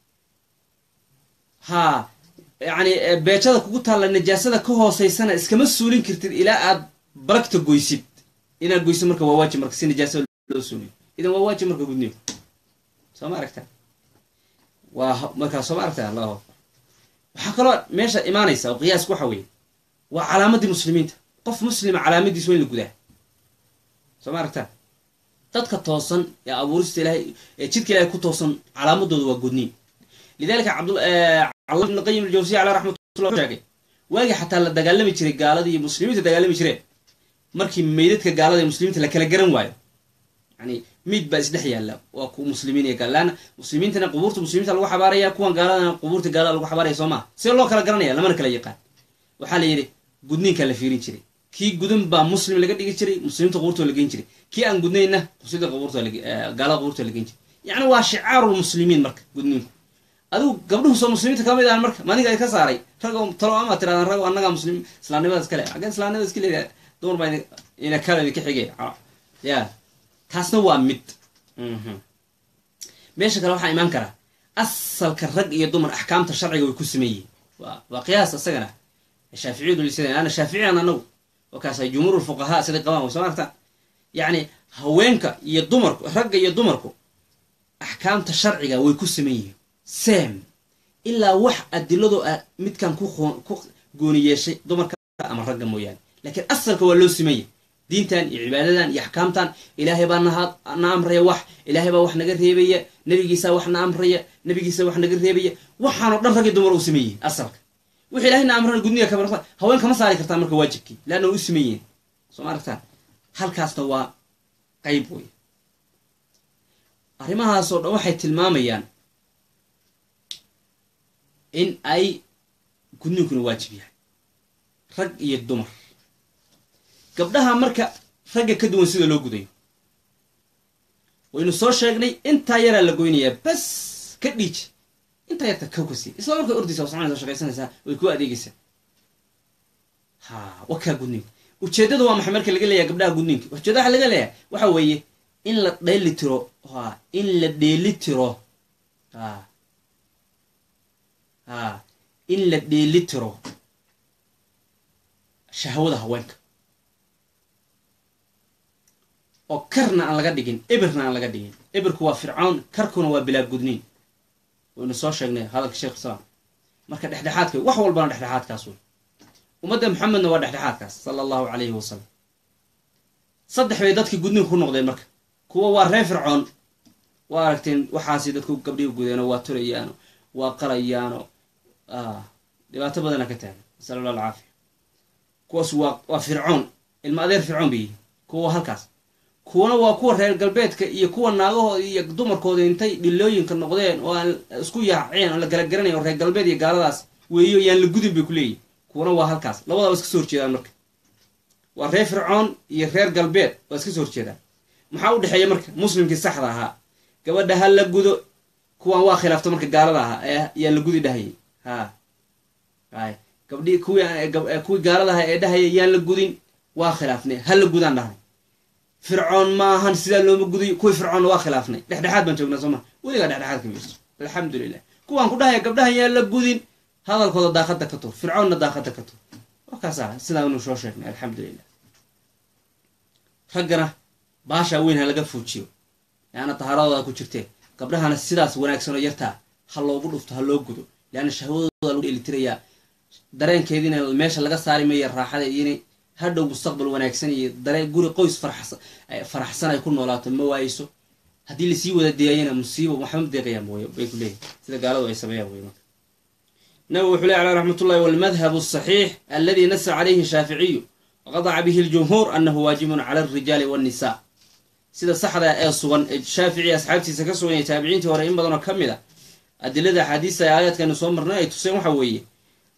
haa yacni beejada kugu taalla najaasada ka hooseysana iskama suulin kartid ilaa aad balagta goysid inaad goysid marka waa waajib marka si najaasada loo suuliyo idan waa waajib marka gudniyo soo ma aragta waa markaa soo ma aragta allahu waxaa kaloo meesha imaanaysa oo qiyaasku waxa weeye waa calaamadii muslimiinta qof muslima calaamadiis waa in la gudaa soo ma aragta dadka toosan ee abuurista ilahay ee jidka ilahay ku toosan calaamadooda waa gudniin lidalika cabdcala ibn qayim aljawsiya caleh raxmatullah sheegay waagii xataa la dagaalami jiray gaaladii iyo muslimiinta dagaalami jireen markii meydadka gaalada iyo muslimiinta la kala garan waayo yani miid baa isdhex yaalla waa ku muslimiin iyo gaal laana muslimiintana qubuurta muslimiinta lagu xabaaraya kuwan gaaladana qubuurta gaalada lagu xabaaraya soo maa see loo kala garanaya lamana kala yaqaan waxaa la yidhi gudniinkaa la fiirin jiray kii gudan baa muslim laga dhigi jiray muslimiinta qubuurtoo la geyn jiray kii aan gudnayna muslimiinta qubuurtoo gaalada qubuurtoo la geyn jiray yacni waa shicaarulmuslimiin marka gudniinku adigu gabdhuhu soo muslimiinta kamid ahan marka maniga ay ka saaray rag talo ama tirahdaan rag annagaa muslim islaamnimadaas kale xaggeen islaamnimadaas ka leedahay dumar baa ina kala idinka xigay ya taasna waa mid meesha kale waxaa imaan karaa asalka rag iyo dumar axkaamta sharciga way ku sameeyihin waa qiyaas isagana shaaficiyadu lisada ana shaaficiyan anagu wakaasa jumhuur lfuqahaa siday qabaan way soo aragtaan yacni haweenka iyo dumarku ragga iyo dumarku axkaamta sharciga way ku saman yihiin sam ilaa wax adilado ah midkan ku gooni yeeshay dumarka ama ragga mooyaane laakiin asalka waa loo simaya diintan iyo cibaadadan iyo axkaamtan ilaahay baa na amraya wax ilaahay baa wax naga reebaya nebigiisaa wax na amraya nebigiisa wax naga reebaya waxaanoo dhan ragii dumar u sameeyihin asalka wixii ilahay na amrana gudniga kama haween kama saari kartaan marka waajibkii leanna u sameeyihin soo ma aragtaan halkaasna waa qayb wey arrimahaasoo dhan waxay tilmaamayaan in ay gudniinkuna waajib yahay rag iyo dumar gabdhaha marka ragga ka duwan sida loo gudayo waynu soo sheegnay intaa yaraa la goynayaa bas ka dhiij intaa yarta kawkasi isla markay ordaysa waa soconaysa shaqaysanaysaa way ku adeegaysaa ha wa kaa gudniinka ujeeddada waa maxay marka laga leeyahay gabdhaha gudniinka ujeedada waxa laga leeyahay waxa weeye in la dheeli tiro ha in la dheeli tiro ha ha in la dheeli tiro shahwada haweenka oo karna aan laga dhigin ebirna aan laga dhigin ebirku waa fircoon karkuna waa bilaa gudniin waynu soo sheegnay hadalka sheekh islaam marka dhexdhexaadka wax walbana dhexdhexaadkaas wey ummadda maxamedna waa dhexdhexaadkaas sala allahu calayhi wasalam saddex bay dadkii gudniinka ku noqdeen marka kuwa waa reer fircoon waa aragteen waxaasi dadku gabdhihi gudeeno waa turayaano waa qalayaano dhibaato badana ka taagan nasal allah alcaafiya kuwaas waa waa fircoon ilma adeer fircoon bay yihiin kuwa waa halkaas kuwana waa kuwa reer galbeedka iyo kuwa naagahooda iyo dumarkooda intay dhilooyinka noqdeen oo aan isku yaaceen oo la kala garanayn oo reer galbeed iyo gaaladaas weeyo yaan la gudin bay ku leeyihin kuwana waa halkaas labadaba iska soo horjeedaan marka waa reer fircoon iyo reer galbeed waa iska soo horjeedaan maxaa u dhexeeya marka muslimkii saxda ahaa gabadha ha la gudo kuwan waa khilaafta marka gaalada ahaa ee yaan la gudi dhahayay ha hay gabdhii kuwii kuwii gaalada ahaa ee dhahaya yaan la gudin waa khilaafnay ha la gudaan dhahnay fircoon ma ahan sidaa looma guday kuwii fircoonna waa khilaafnay dhexdhexaad baan joognaa sooma weligaa dhexdhexaad ka miirso alxamdulilah kuwaan ku dhahaya gabdhahan yaan la gudin hadalkooda daaqada ka tur fircoonna daaqada ka tur wakaasa sidaanu soo sheegnay alxamdulilah raggana baashaa weyn ha laga fuujiyo leanna tahaaradooda ku jirtee gabdhahana sidaas wanaagsanoo yartaa ha loogu dhufto ha loo gudo leanna shahwadooda lagu dheelitirayaa dareenkeediina meesha laga saari maya raaxada iyona hadhow mustaqbal wanaagsan iyo dareen guri qoys faraxsan ay ku noolaato ma waayso haddii lasii wada deeyayana musiibo waxba ma deeqayaan bay ku leeyihin sida gaaladu ay sameeyaan wey marka nabigu wuxuu ley aleh raxmat ullahi walmadhabu asaxiix aladi nasa calayhi shaaficiyu waqadaca bihi ljumhuur anahu waajibun cala alrijaali wannisa sida saxda ee sugan ee shaafici asxaabtiisa ka sugan iyo taabiciintii hore in badanoo ka mid a adilada axaadiista ee aayaadkaynu soo marnay ay tuseen waxa weeye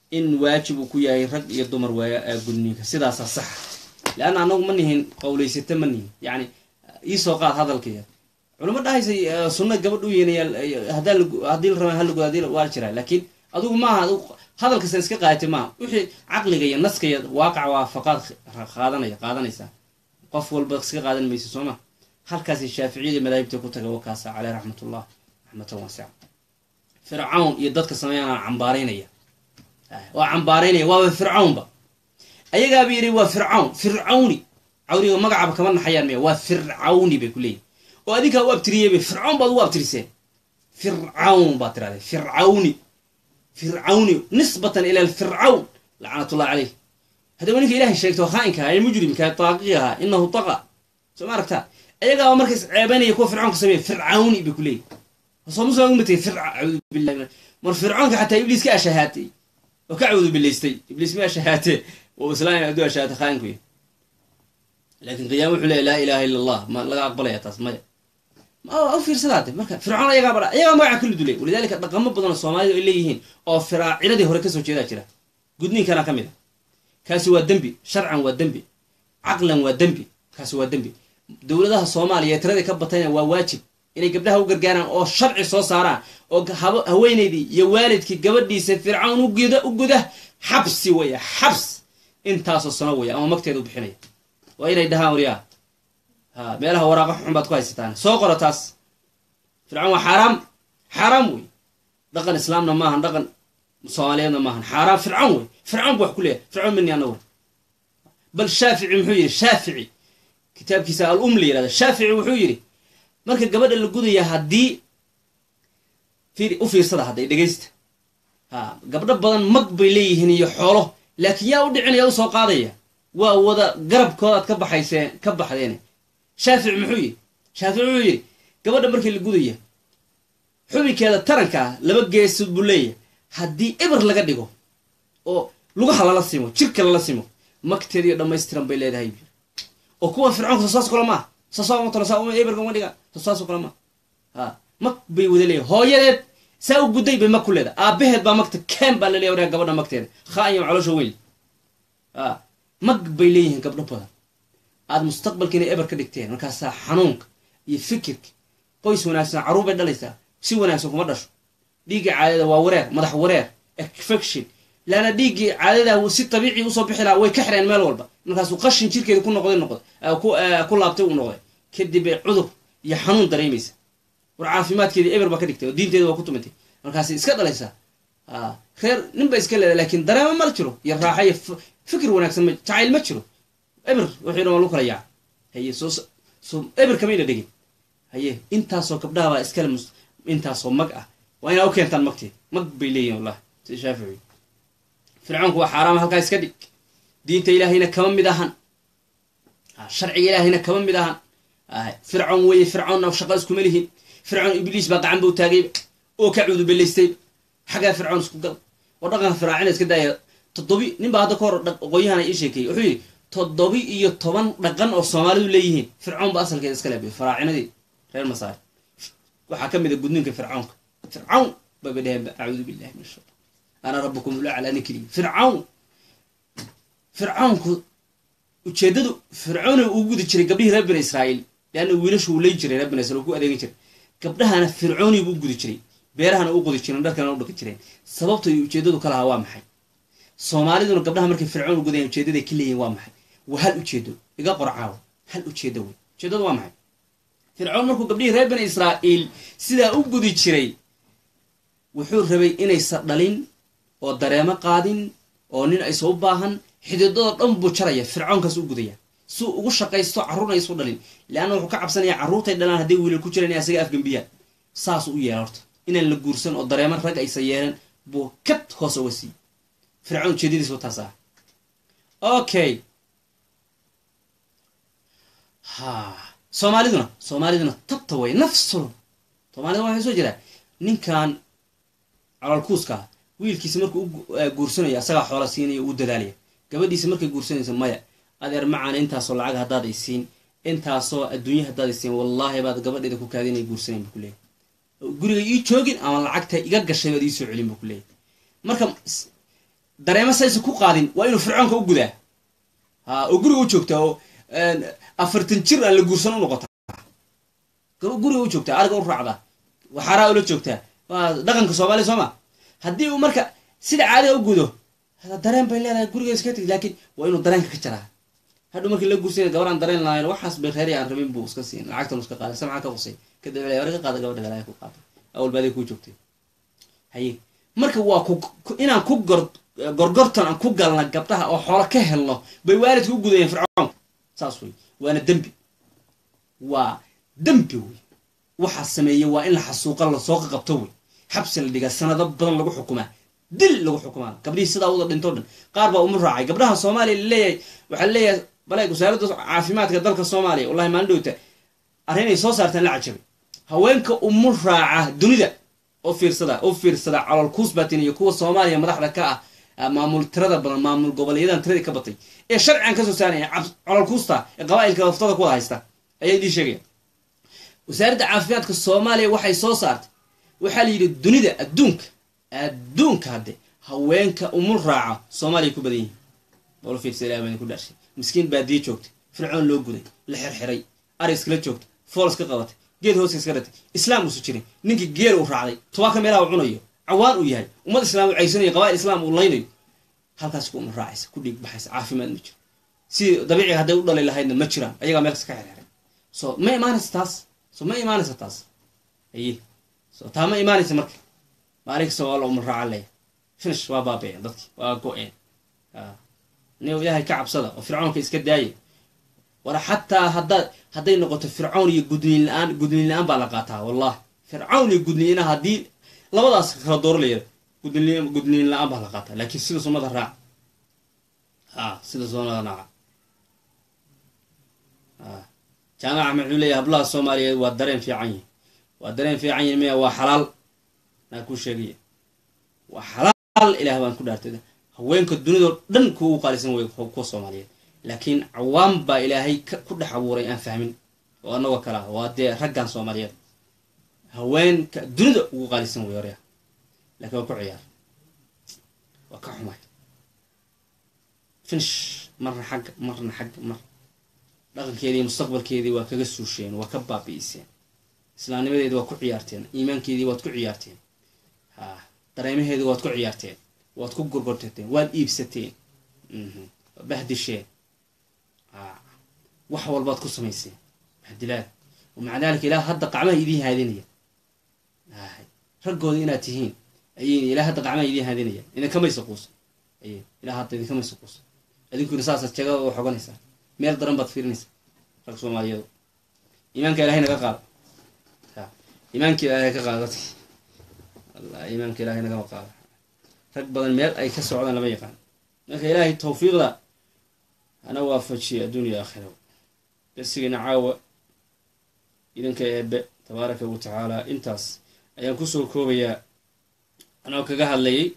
in waajib uu ku yahay rag iyo dumar waaya gudniinka sidaasaa saxa leanna anagu ma nihin qowlaysata ma nihin yacni iisoo qaad hadalkaya culamo dhahaysa sunna gabadh u yeynaya hadaa haddii la raba halagood hadii waa jiraa laakiin adigu maaha hadalkasta iska qaadatay maaha wixii caqliga iyo naska iyo waaqac waafaqaad qaadanaya qaadanaysaa qof walba iska qaadan maysa soo ma halkaasi shaaficiyada madaahibta ku taga wakaasa caleyh raxmatullah raxmatan waasica fircawn iyo dadka sameeyana cambaaraynaya waa cambaaraynaya waaba fircawnba ayagaaba yidhi waa fircawn fircawni cawriga magacaba kama naxayaan miya waa fircawni bay ku leeyihin oo adinkaa u abtiriyeyba fircawn baad ugu abtiriseen fircawn baad tirahdeen fircawni fircawni nisbatan ila alfircawn lacnatullah caleyh haddaba ninka ilahay sheegto khaa'inka ee mujrimka taaqiga ahaa inahu taqa soo ma aragtaa ayagaaba markays ceebaynaya kuwa fircawnka sameeya fircawni bay ku leeyihin soo muslim ugu matay fircaud billahi mar fircawnka xataa ibliis ka ashahaatay oo ka cawdu bilaystay ibliis ma ashahaatee oo islaam aduu ashahaatay khaa'inku laakiin qiyaama wuxuu leeya laa ilaha illa allah ma laga aqbalaya taas maya u fiirsadaade marka fircoon ayagaa badha ayagaa magaca kala dulay walidaalika dhaqamo badan oo soomaalida ay leeyihiin oo firaaciladii hore kasoo jeedaa jira gudniinkana ka mid a kaasi waa dembi sharcan waa dembi caqlan waa dembi kaasi waa dembi dowladaha soomaaliya ee tiradii ka batayna waa waajib inay gabdhaha u gargaaraan oo sharci soo saaraan oo haweenaydii iyo waalidkii gabadhiisa fircawn uguda u guda xabsi weya xabs intaasoo sano weya ama magteeda u bixinaya waa inay dhahaan waryaa ha meelaha waraaqa xun baad ku haysataan soo qoro taas fircawn waa xaaraam xaaraam wey dhaqan islaamna maahan dhaqan soomaaliyeedna maahan xaaraam fircawn wey fircawn bu wax ku leeyahay fircawn mini anagu bal shaafici muxuu yidhi shaafici kitaabkiisa al um la yihahda shaafici wuxuu yidhi marka gabadha la gudaya haddii u fiirsada hadday dhegaysta ha gabdho badan mag bay leeyihiin iyo xoolo laakiin yaa u dhicinaya u soo qaadaya waa wada garabkoodaad ka baxayseen ka baxdeen shaafici muxuu yidhi shaafici wuxuu yidhi gabadha markii la gudaya xubinkeeda tarankaa laba geesood buu leeyahay haddii eber laga dhigo oo lugaha lala simo jirka lala simo magteediyo dhammaystiran bay leedahay oo kuwa fircoonka soosaas kula maaha eberka uma dhiga soosaasoo kale maaha ha mag bay wada leeyahay hooyadeed saa u gudday bay mag ku leedahay aabaheed baa magta ken baa la leeya waraa gabadha magteeda khaayam caloosha weyn a mag bay leeyihiin gabdho badan aada mustaqbalkiina eber ka dhigteen markaasaa xanuunka iyo fikirka qoys wanaagsan carruur bay dhalaysaa si wanaagsan kuma dhasho dhiiggii caadada waa wareer madax wareer infection laana dhiiggii caadada si tabiici usoo bixi lahaa way ka xireen meel walba markaasuu qashin jirkeeda ku noqday noqday ku laabtay uu noqday kadib bay cudur iyo xanuun dareemaysa war caafimaadkeedii eber baa ka dhigtay oo diinteeda waa ku tumantay markaas iska dhalaysaa reer nin ba iska leedahay laakiin dareemo ma jiro iyo raaxa iyo fikir wanaagsan ma jacayl ma jiro eber wuxuu dhan waa lagu kala yaaca haye soo soo eber kamayna dhegin haye intaasoo gabdhaha baa iskale mus intaasoo mag ah waa inaa u keentaan magteed mag bay leeyihin wallahi sida shaafici fircoonku waa xaaraama halkaa iska dhig diinta ilaahayna kama mid ahan sharciga ilaahayna kama mid ahan fircoon weeye fircoonna shaqa iskuma lihin fircoon ibliis baa gacan bau taagayba oo ka cuudubilaystayba xaggaa fircoon isku gal oo dhaqanka firaacina iska daaya toddobi nin baa hadda ka hor aqoonyahana ii sheekeeyey wuxuu yidhi toddobi iyo toban dhaqan oo soomaalidu leeyihiin fircoon ba asalkeeda iska leebay faraacinadii reer masaari waxaa ka mid a gudniinka fircoonka fircawn bayba dheheen acuudu billahi min ashaitan ana rabbukum ulaclaa ninkeliya fircawn fircawnku ujeeddadu fircoona uu gudi jiray gabdhihii reer bani israa'iil leanna wiilashu uu lay jiray reer bani israil uu ku adeegan jiray gabdhahana fircoonii buu gudi jiray beerahana u qodi jireen dharkana u dhaqi jireen sababta iyo ujeeddadu ka lahaa waa maxay soomaaliduna gabdhaha markay fircoon u gudayan ujeedaday ka leeyihin waa maxay waa hal ujeedo iga qorcaawo hal ujeedo wey ujeeddadu waa maxay fircoon markuu gabdhihii reer bani israa'iil sidaa u gudi jiray wuxuu rabay inaysa dhalin oo dareemo qaadin oo nin aysa u baahan xididadoo dhan buu jaraya fircoonkaas u gudaya suu ugu shaqaysto carruurna aysu dhalin leanna wuxuu ka cabsanaya carruurtay dhalaan hadday wiilal ku jiraan in asaga afgembiyaan saasuu u yeela horta inaan la guursan oo dareeman rag aysa yeelan buu kad hoos uga siiyey fircoon ujeedadiis wataas ah okay ha soomaaliduna soomaaliduna tabta way nafsul soomaalida waxay soo jiraa ninkan calolkuuska wiilkiisa markuu u guursanayo asagaa xoola siinaya u dadaalaya gabadhiisa markay guursanayso maya adeer macaana intaasoo lacag haddaad ay siin intaasoo adduunya haddaad ay siin wallaahi baad gabadheeda ku kaadinay guursanayn buu ku leeyahy guriga ii joogin ama lacagta iga gashay baad iisoo celin buu ku leeyahy marka dareemo saysa ku qaadin waa inuu fircoonka u gudaa ha oo guriga u joogtaa oo afartan jir aan la guursan u noqotaa guriga u joogtaa ariga u raacdaa waxaaraa ula joogtaa waa dhaqanka soomaaliya soo ma haddii uu marka sida caadiga u gudo dareen bay leedahay guriga iska tegi laakiin waa inuu dareenka ka jaraa hadhu markii la guursanya gabar aan dareen lahayn waxaas bay reeri aan rabin buu iska siin lacagtan iska qaaday samca ka qusay kadib war ka qaada gabadha galaya ku qaatay awal baadi kuu joogtay haye marka waa ku inaan ku gor gorgortan aan ku galna gabdhaha oo xoolo ka helno bay waalidka u gudayeen fircoonka saas wey waana dembi waa dembi wey waxaa sameeyey waa in la xasuuqa lasoo qaqabto wey xabsi la dhigaa sanado badan lagu xukumaa dil lagu xukumaa gabdhihii sidaa wada dhintoo dhan qaar baa uma raacay gabdhaha soomaaliya laleeyahay waxaa leeyahay baleeg wasaaradda caafimaadka dalka soomaaliya wallahi maalin dhowta arrinay soo saarteen la cajabay haweenka umu raaca dunida oo fiirsada oo fiirsada calool kuusbatin iyo kuwa soomaaliya madaxda ka ah maamul tirada badan maamul goboleeyadan tiradii ka batay ee sharcigan kasoo saaraya calool kuusta ee qabaa'ilka laftada ku wada haysta ayaa idii sheegaya wasaaradda caafimaadka soomaaliya waxay soo saartay waxaa la yidhi dunida adduunka adduunka hadde haweenka umul raaca soomaaliya ku badan yihin oola fiirsa ilaah baan ku dhaarshay miskiin baadiye joogtay fircoon loo guday la xirxiray ari iskala joogtay fool iska qabatay geed hooska iska dhatay islaam uusu jirin ninkii geel uu raacday tobaaka meelaha u cunayo cawaan uu yahay ummad islaam uu caysanayo qabaa'il islaam uu laynayo halkaas ku umul raacaysa ku dhiig baxaysa caafimaad ma jiro si dabiiciga hadday u dhali lahaydna ma jiraan ayagaa meel kasta ka xirxiray so ma imaanaysa taas so ma imaanaysa taas aye so taa ma imaanaysa marka maalin kasta waa la umul raaca leeya finish waa baabeen dadki waa go-een ni ilaahay ka cabsada oo fircoonka iska daaya war xataa haddaad hadday noqoto fircown iyo gudniin la-aan gudniin la-aan baa la qaataa wallahi fircown iyo gudniina haddii labadaas kala dooro la yara gudniin gudniin la-aan baa la qaataa laakiin sida sunnada raac a sida sunnada raaca jaamac axmed wuxuu leeyahy hablaha soomaaliyeed waa dareen fiican yihin waa dareen fiican yihin miya waa xalaal naa kuu sheegaya waa xalaal ilaah baan ku dhaartay haweenka dunidao dhan kuwa u qaalisan way kuwa soomaaliyeed laakiin cawaam baa ilaahay ku dhex abuuray aan fahmin oo anagoo kale ah waa dee raggan soomaaliyeed haweenka dunida ugu qaalisan way horya lakiin waa ku ciyaar waa ka xumay finish marna xagga marna xagga mar dhaqankeedii mustaqbalkeedii waa kaga suusheen waa ka baabi'iseen islaamnimadeedii waad ku ciyaarteen iimaankeedii waad ku ciyaarteen ha dareemaheedii waad ku ciyaarteen waad ku gurgurtateen waad iibsateen waad bahdisheen wax walbaad ku samayseen bahdilaad maca daalika ilaah hadda qacmaha idiin haadinaya raggooda inaad tihiin ayay ilaah hadda qacmaha idiin haadinaya idinkamaysa quusan ay ilaah hadda idinkamaysa quusan idinkuna saasaad jagada u xoganaysaa meel daran baad fiirinaysaa rag soomaaliyeedu iimaanka ilahay naga qaado iimaanka ilaahay ka qaado dadki alla iimaanka ilahay nagama qaado rag badan meel ay ka socdaan lama yaqaan marka ilaahay tawfiiqda hana waafajiya adduuniya aakhira darsigiina caawa idinka eebe tabaaraka wa tacaala intaas ayaan kusoo koobayaa anoo kaga hadlayay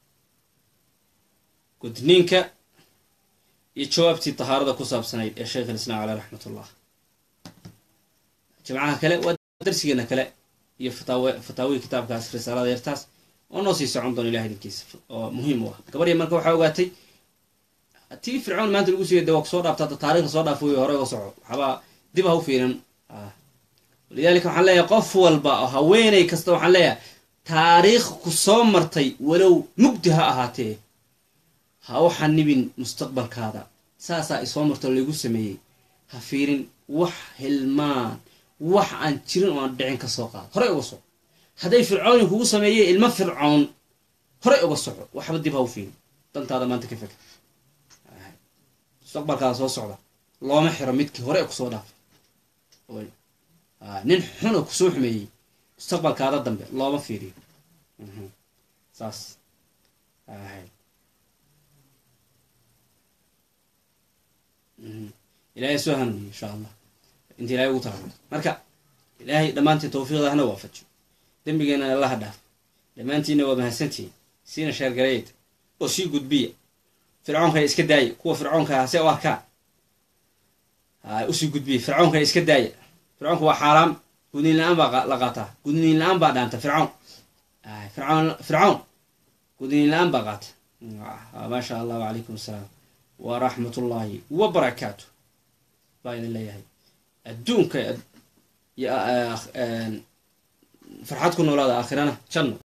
gudniinka iyo jawaabtii tahaarada ku saabsanayd ee sheekh alislaam caleh raxmat ullah jimcaha kale waa darsigeena kale iyo fataawe fataawihii kitaabkaas risaalada yartaas oo noo sii socon doono ilaha idinkiisa oo muhiim u ah gabadhii marka waxaa ogaatay tii fircoon maanta lagu siiyay de waa kusoo dhaafta hadda taarikhda soo dhaaf wey hore uga soco waxbaa dib ha u fiirin walidaalika waxaan leeyahay qof walba oo haweeney kasta waxaan leeyahay taariikh ku soo martay walow mugdi ha ahaatee ha u xanibin mustaqbalkaada saasaa isoo marto laygu sameeyey ha fiirin wax hilmaan wax aan jirin oo aan dhicin ka soo qaado horey uga soco hadday fircooni kugu sameeyey ilmo fircoon horey uga soco waxba dib ha u fiirin dantaada maanta ka feka mustaqbalkaada soo socda looma xiro midkii hore kusoo dhaafay nin xun oo kusoo xumeeyey mustaqbalkaada dambe looma fiiriyo saas ilaahay soo hanuuniye insha allah inta ilahay ugu talagalay marka ilaahay dhammaantiin tawfiiqda hana waafajiyo dembigeena allaha dhaaf dhammaantiinna waa mahadsantihiin siina sheergareyd oo sii gudbiya fircoonka iska daaya kuwa fircoonka hase u arkaan usii gudbiya fircoonka iska daaya fircoonka waa xaaraam gudniin la-aan baa la qaataa gudniin la-aan baa dhaanta fircoon fircoon fircoon gudniin la-aan baa qaata maasha allah wacalaykum assalaam waraxmat ullaahi wabarakaatu baa idin leeyahay adduunka farxad ku noolaada aakhirana janno